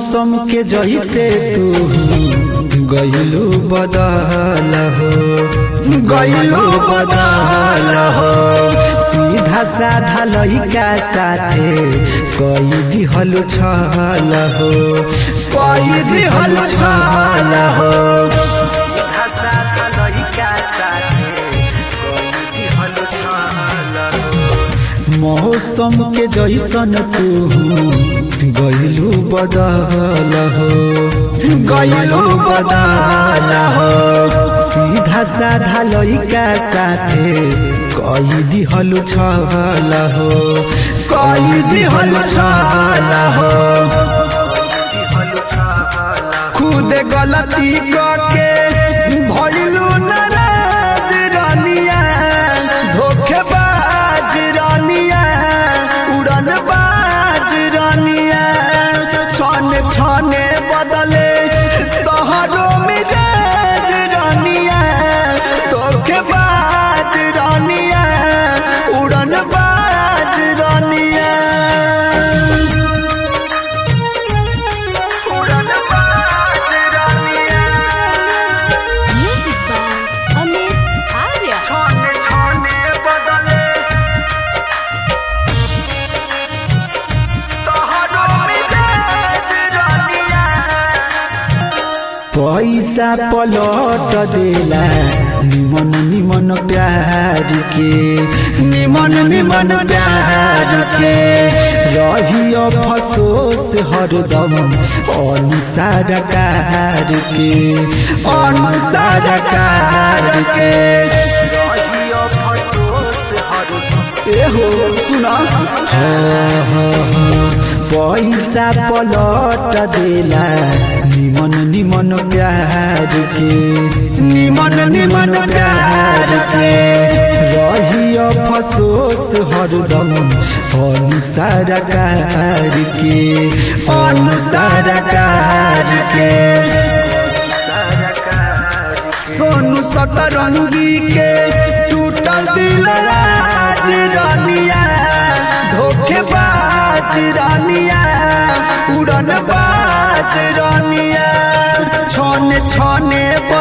मौसम के जैसे तू गईलू बदल हो गईलू बदल हो सीधा साधा लइका साथे कई दिहल छल हो कई दिहल छल हो सीधा साधा लइका साथे कई दिहल छल हो मौसम के जैसन तू गईलू बदल हो गईलू बदल हो सीधा साधा लइका साथे कई दिहल छल हो कई दिहल छल हो खुद गलती करके भइलू नाराज रानिया धोखेबाज रानिया उड़न बाज रानिया छन छने बदले तोहरो मिजाज रानिया धोखेबाज रानिया उड़न बाज रानिया उड़न बाज रानिया Music by Amit Arya. छाने छाने बदले तोहरो मिजाज रानिया पैसा पलट देला निमन निमन प्यार के निमन निमन प्यार के रही अफसोस हरदम अनुसार कार के अनुसार कार के रही अफसोस हरदम एहो सुना पैसा पलट देला निमन निमन प्यार के निमन निमन प्यार के रही अफसोस हरदम अनुसार कार के अनुसार कार के सोनू सतरंगी के टूटल दिल राज रानिया धोखेबाज रानिया उड़न बाज रानिया छने छने